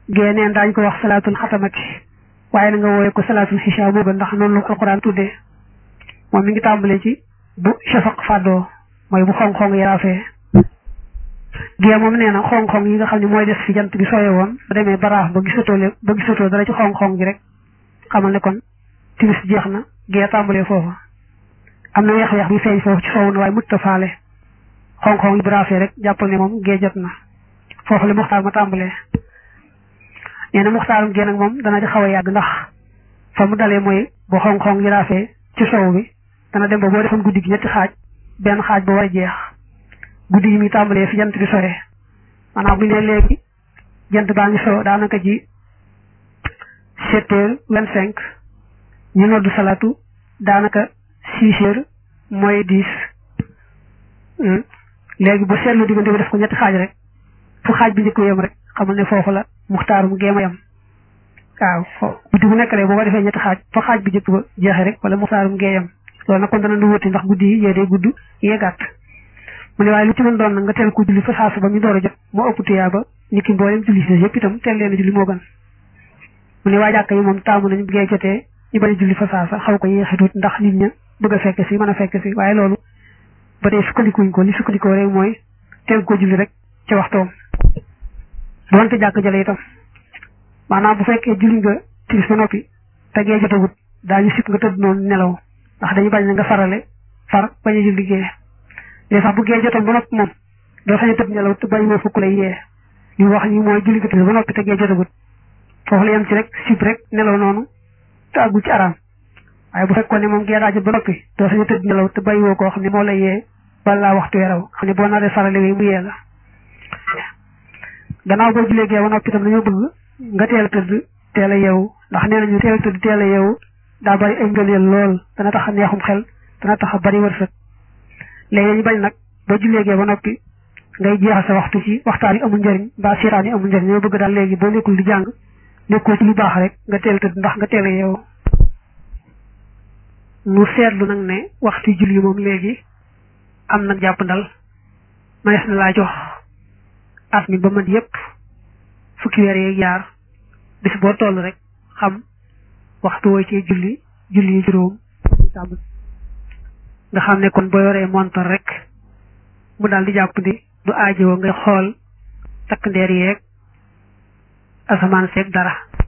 gée neen daañu ko wax salaatul xatamati waaye na nga wooye ko salaatul xisha moo gën ndax noonu la ko alquran tuddee moom mi ngi tàmbalee ci bu shafaq fàddoo mooy bu xong-xong yaraafee gée moom nee na xong-xong yi nga xam ne mooy des fi jant bi sooye woon ba demee baraax ba gisatoo le ba gisatoo dara ci xong-xong gi rek xamal ne kon timis jeex na gée tàmbalee foofa am na weex-weex bi feeñ foofu ci soowu na waaye mutta faale xong-xong yi bu raafee rek jàppal ne moom gée jot na foofu la muxtaar ma tàmbalee nee na muxtaarum gée nag moom dana ci xaw a yàgg ndax fa mu dalee mooy bu xong-xong yi raafee ci soow bi dana dem ba boo defoon guddi gi ñetti xaaj benn xaaj ba war a jeex guddi yi muy tàmbalee fi jant bi soyee maanaam bu ne léegi jant baa ngi so daanaka ji sept heures vingt cinq ñu noddu salatu daanaka six heures mooy dix léegi bu seetlu diggante bi def ko ñetti xaaj rek fu xaaj bi njëkk yem rek xamal ne foofu la muxtaarum géema yam waaw fo guddi bu nekk rek boo ko defee ñetti xaaj fa xaaj bi njëkk ba jeexee rek wala muxtaarum gée yam loolu nag kon dana lu wuti ndax guddi yi yee day gudd yee gàtt mu ne waaye lu ci mën doon nag nga teel ko julli fa saasu ba ñu door a jot moo ëpp tuyaa ba nit ki mboolem julli si yëpp itam teel leen a julli moo gën mu ne waa jàkka yi moom taamu nañu gee jotee ñu bañ a julli fa saasa xaw ko yéexi tuut ndax nit ña bëgg a fekk si mën a fekk si waaye loolu ba tey sukkandikuñ ko li sukkandikoo rek mooy teel ko julli rek ca waxtoom doonte jàkk jële itam maanaam bu fekkee julli nga timis ba noppi te gee jotagut daañu sip nga tëdd noonu nelaw ndax dañu bañ na nga farale far bañ a julli gee léegi sax bu gee jotoon ba noppi moom doo sañ a tëdd nelaw te bañ moo fukk lay yee li wax ñi mooy julli nga timis ba noppi te gee jotagut foofu la yem ci rek sip rek nelaw noonu te àggu ci araam waaye bu fekkoon ne moom gee daa jot ba noppi doo sañ a tëdd nelaw te bàyyi woo koo xam ne moo lay yee balaa waxtu weraw xam ne boo naree farale wi mu yee la gannaaw boo jullee gee ba noppi itam dañoo bëgg nga teel a tëdd teel a yeewu ndax nee nañu teel a tëdd teel a yeewu daa bari ay ngëneel lool dana tax a neexum xel dana tax a bari wërsëg léegi dañu bañ nag boo jullee gee ba noppi ngay jeexal sa waxtu ci waxtaan yi amul njëriñ mbaa siiraan yi amul njëriñ ñoo bëgg daal léegi boo nekkul di jàng nekkoo ci lu baax rek nga teel a tëdd ndax nga teel a yeewu mu seetlu nag ne waxtu julli moom léegi am nag jàpp ndal manees na laa jox at mi ba mat yépp fukki weer yeeg yaar bis boo toll rek xam waxtu woo ci julli julli yi juróom nga xam ne kon boo yoree montor rek mu daal di jàpp ni du aajowoo ngay xool takk ndeer yeeg asamaan seeg dara